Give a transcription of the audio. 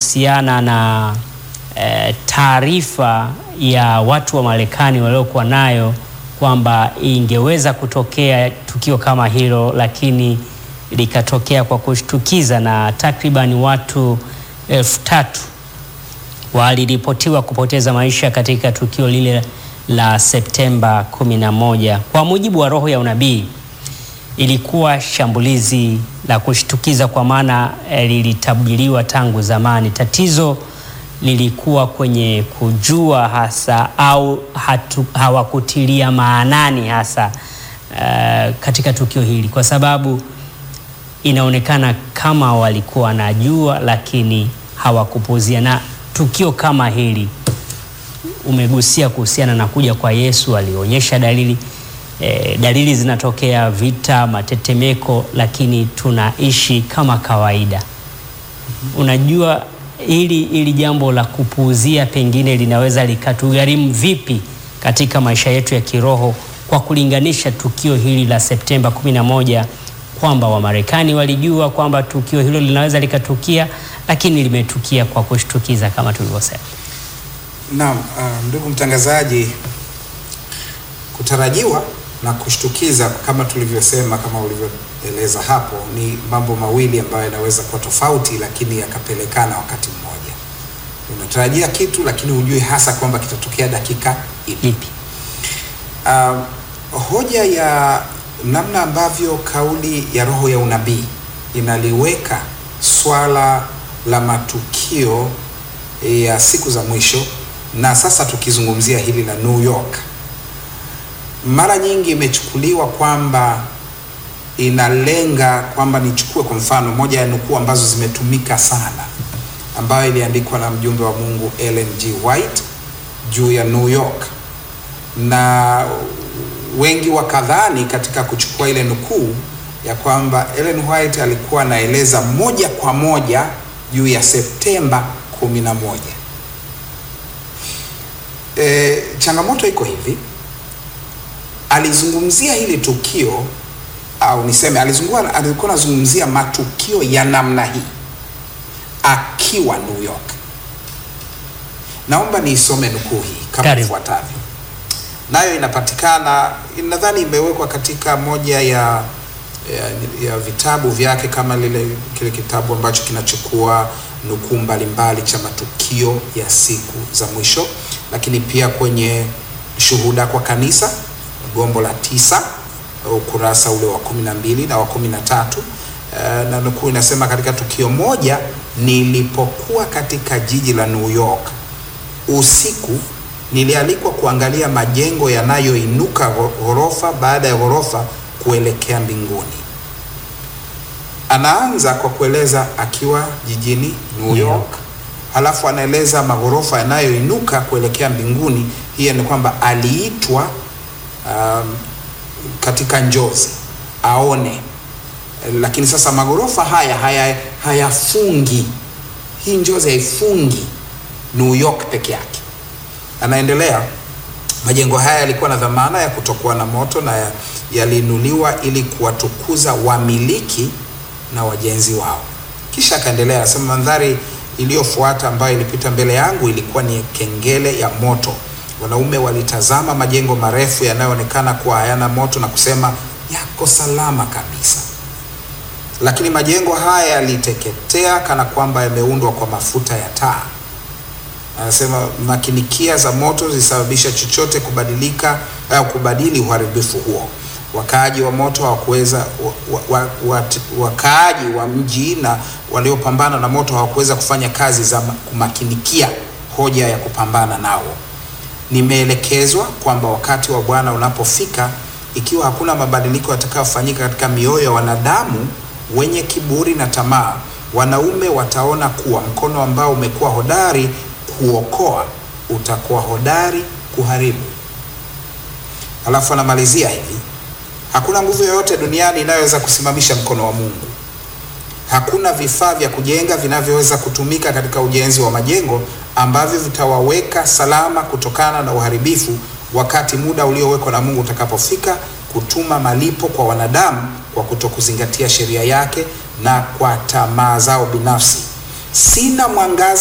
kuhusiana na eh, taarifa ya watu wa Marekani waliokuwa nayo kwamba ingeweza kutokea tukio kama hilo, lakini likatokea kwa kushtukiza na takriban watu elfu tatu waliripotiwa kupoteza maisha katika tukio lile la Septemba 11. Kwa mujibu wa roho ya unabii, ilikuwa shambulizi la kushtukiza kwa maana eh, lilitabiriwa tangu zamani. Tatizo lilikuwa kwenye kujua hasa au hatu, hawakutilia maanani hasa uh, katika tukio hili, kwa sababu inaonekana kama walikuwa wanajua, lakini hawakupuzia. Na tukio kama hili umegusia kuhusiana na kuja kwa Yesu, alionyesha dalili eh, dalili zinatokea, vita, matetemeko, lakini tunaishi kama kawaida. Unajua hili hili jambo la kupuuzia pengine linaweza likatugharimu vipi katika maisha yetu ya kiroho, kwa kulinganisha tukio hili la Septemba 11 kwamba Wamarekani walijua kwamba tukio hilo linaweza likatukia, lakini limetukia kwa kushtukiza kama tulivyosema. Naam, uh, ndugu mtangazaji, kutarajiwa na kushtukiza kama tulivyosema, kama ulivyoeleza hapo, ni mambo mawili ambayo yanaweza kuwa tofauti, lakini yakapelekana wakati mmoja. Unatarajia kitu lakini hujui hasa kwamba kitatokea dakika ipi. Ipi? Uh, hoja ya namna ambavyo kauli ya roho ya unabii inaliweka swala la matukio ya siku za mwisho, na sasa tukizungumzia hili la New York, mara nyingi imechukuliwa kwamba inalenga kwamba, nichukue kwa mfano moja ya nukuu ambazo zimetumika sana, ambayo iliandikwa na mjumbe wa Mungu Ellen G. White juu ya New York, na wengi wakadhani katika kuchukua ile nukuu ya kwamba Ellen White alikuwa anaeleza moja kwa moja juu ya Septemba 11. E, changamoto iko hivi, alizungumzia hili tukio au niseme alizungua, alikuwa anazungumzia matukio ya namna hii akiwa New York. Naomba niisome nukuu hii kama Karibu. ifuatavyo, nayo inapatikana, nadhani imewekwa katika moja ya ya, ya vitabu vyake kama lile kile kitabu ambacho kinachukua nukuu mbalimbali cha matukio ya siku za mwisho, lakini pia kwenye shuhuda kwa kanisa gombo la tisa ukurasa ule wa kumi na mbili na wa kumi na tatu Eh, na nukuu inasema, katika tukio moja nilipokuwa katika jiji la New York usiku, nilialikwa kuangalia majengo yanayoinuka gho- ghorofa baada ya ghorofa kuelekea mbinguni. Anaanza kwa kueleza akiwa jijini New New York, halafu anaeleza maghorofa yanayoinuka kuelekea mbinguni. Hiyo ni kwamba aliitwa um, katika njozi aone, lakini sasa maghorofa haya haya hayafungi, hii njozi haifungi New York peke yake. Anaendelea, majengo haya yalikuwa na dhamana ya kutokuwa na moto na ya- yaliinuliwa ili kuwatukuza wamiliki na wajenzi wao. Kisha akaendelea anasema, mandhari iliyofuata ambayo ilipita mbele yangu ilikuwa ni kengele ya moto. Wanaume walitazama majengo marefu yanayoonekana kuwa hayana moto na kusema yako salama kabisa, lakini majengo haya yaliteketea kana kwamba yameundwa kwa mafuta ya taa. Anasema makinikia za moto zilisababisha chochote kubadilika au kubadili uharibifu huo. Wakaaji wa moto hawakuweza wa, wa, wa, wakaaji wa mji na waliopambana na moto hawakuweza kufanya kazi za ma- kumakinikia hoja ya kupambana nao. Nimeelekezwa kwamba wakati wa Bwana unapofika, ikiwa hakuna mabadiliko yatakayofanyika katika mioyo ya wanadamu wenye kiburi na tamaa, wanaume wataona kuwa mkono ambao umekuwa hodari kuokoa utakuwa hodari kuharibu. Alafu anamalizia hivi, hakuna nguvu yoyote duniani inayoweza kusimamisha mkono wa Mungu. Hakuna vifaa vya kujenga vinavyoweza kutumika katika ujenzi wa majengo ambavyo vitawaweka salama kutokana na uharibifu wakati muda uliowekwa na Mungu utakapofika kutuma malipo kwa wanadamu kwa kutokuzingatia sheria yake na kwa tamaa zao binafsi. Sina mwangaza